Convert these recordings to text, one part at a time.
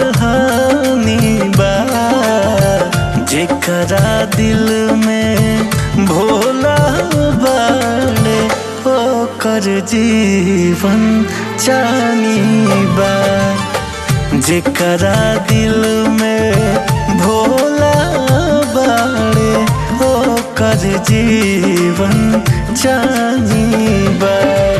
कहानी बा जेकरा दिल में भोला बाड़े ओकर जीवन चानी बा जेकरा दिल में भोला बाड़े ओकर जीवन चानी बा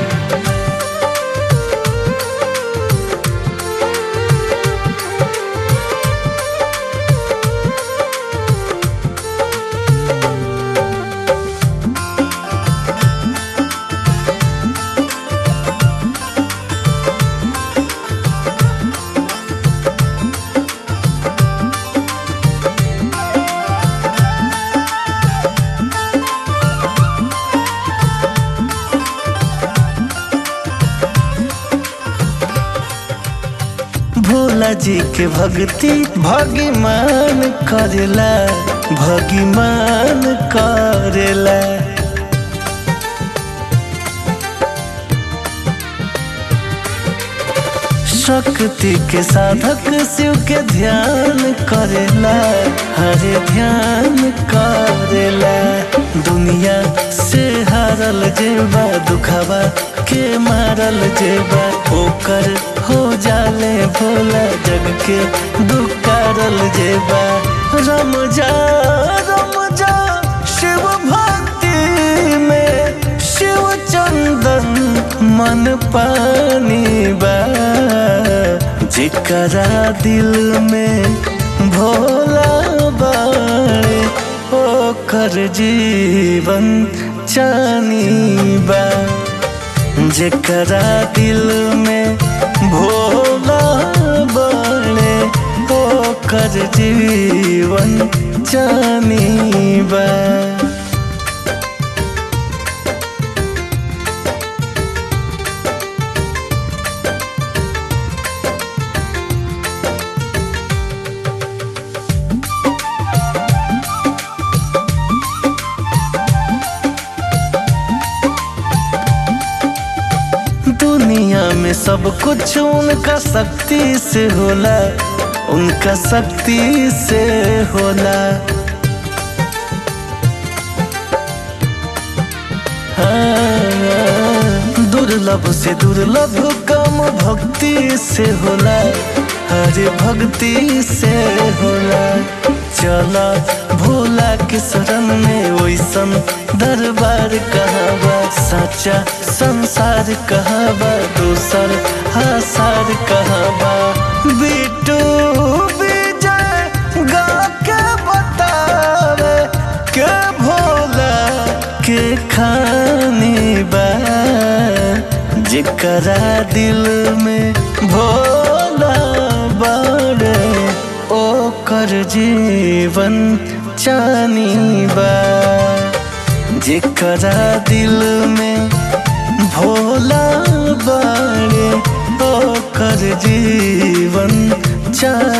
भोला जी के भक्ति भगवान करेला भगवान करेला शक्ति के साधक शिव के ध्यान करेला हरे ध्यान करेला दुनिया से हारल जेबा दुखावा के मारल जेबा ओकर हो जाले भोला जग के दुकारल जेबा रम जा रम जा शिव भक्ति में शिव चंदन मन पानी बा जेकरा दिल में भोला बाड़े ओकर जीवन चानी बा जेकरा दिल में भोला बाड़े ओकर जीवन चानी बा दुनिया में सब कुछ उनका शक्ति से होला उनका शक्ति से होला हाँ, दुर्लभ से दुर्लभ कम भक्ति से होला हरे भक्ति से होला चला भोला के शरण में ओइसन दरबार कहावा सच्चा संसार कहावा दूसर हासार कहावा बिटू विजय गा के बतावे के भोला के खानी बा जेकरा दिल में भोला बाड़े ओकर जीवन चानी बा जेकरा दिल में भोला बाड़े ओकर जीवन चानी